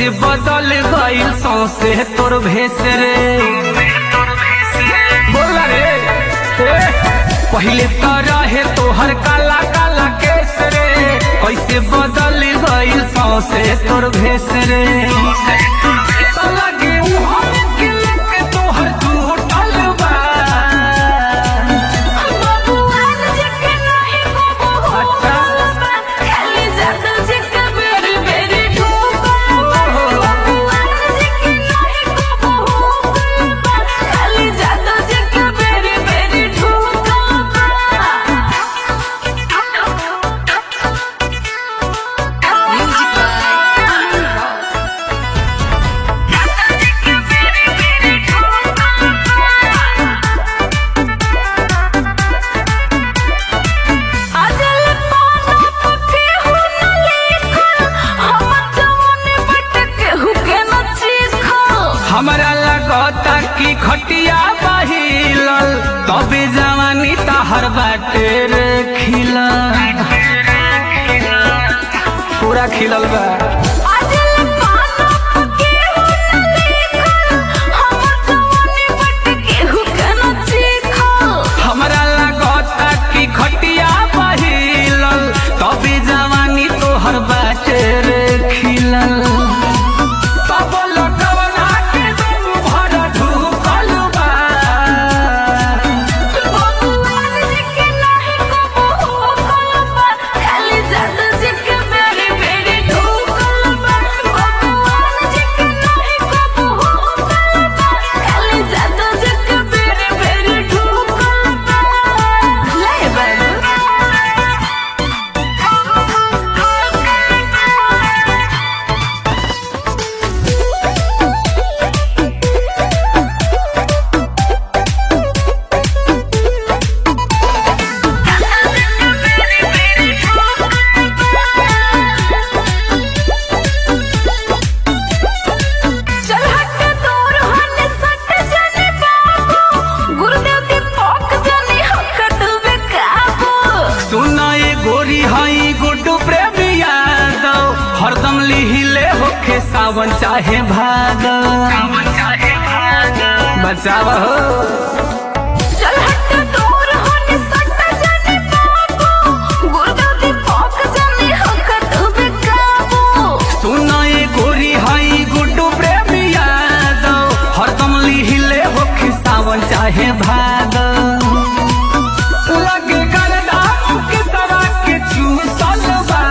कैसे बदल गइल सौसे तोर भेस रे बोला रे ए, पहिले तो रहे तोहर काला काला केस रे कैसे बदल गइल सौसे तोर भेस रे तो लगे मुहर के लेके तोहर टूटल बा बबुआन जेके नाही बबुआ अच्छा। खाली जादू जेके बेरी बेरी ठोका बबुआन जेके नाही बबुआ खाली जादू जेके बेरी बेरी ठोका म्यूजिक बाय अमन रॉक अजल पाना पके हो न लेखल हमर जवानी बट के हु के न चीखल हमरा लगता कि खटिया बहिलल तबे जवानी तहर बाटे रे खिलल पूरा खिलल बा अजल पाना पके हो न लेखल हमर जवानी बट के हु के न चीखल हमरा लगता कि खटिया बहिलल तबे जवानी तोहर बाटे रे खिलल तब लटवना के दम भर ढुकल बा बबुआन जेके नाही बबुआ खाली जादू जेके बेरी बेरी ठोकल बा बबुआन जेके नाही बबुआ खाली जादू जेके बेरी बेरी ठोकल बा ले चल हट दूर हट सट जाने बाबू गुरुदेव के पोक जाने हकट में काबू सुना ये गोरी हई गुड्डू प्रेमी यादव हरदम लिहिले होखे सावन चाहे भादव बचाव हो चल हट दूर हट सट जाने बाबू गुरुदेव के पोक जाने हकट में काबू सुना ये गोरी हई गुड्डू प्रेमी यादव हरदम लिहिले होखे सावन चाहे भादव लगे गरदा के तरह के चूसल बा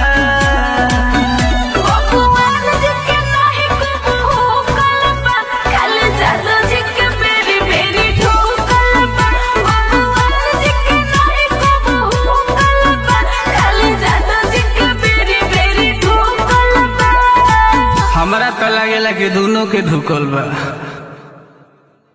बबुआन जेके नाही बबुआ कलबा खाली जादू जेके बेरी बेरी ठोकल बा बबुआन जेके नाही बबुआ कलबा खाली जादू जेके बेरी बेरी ठोकल बा हमरा तो लागेला कि दोनों के धुकल बा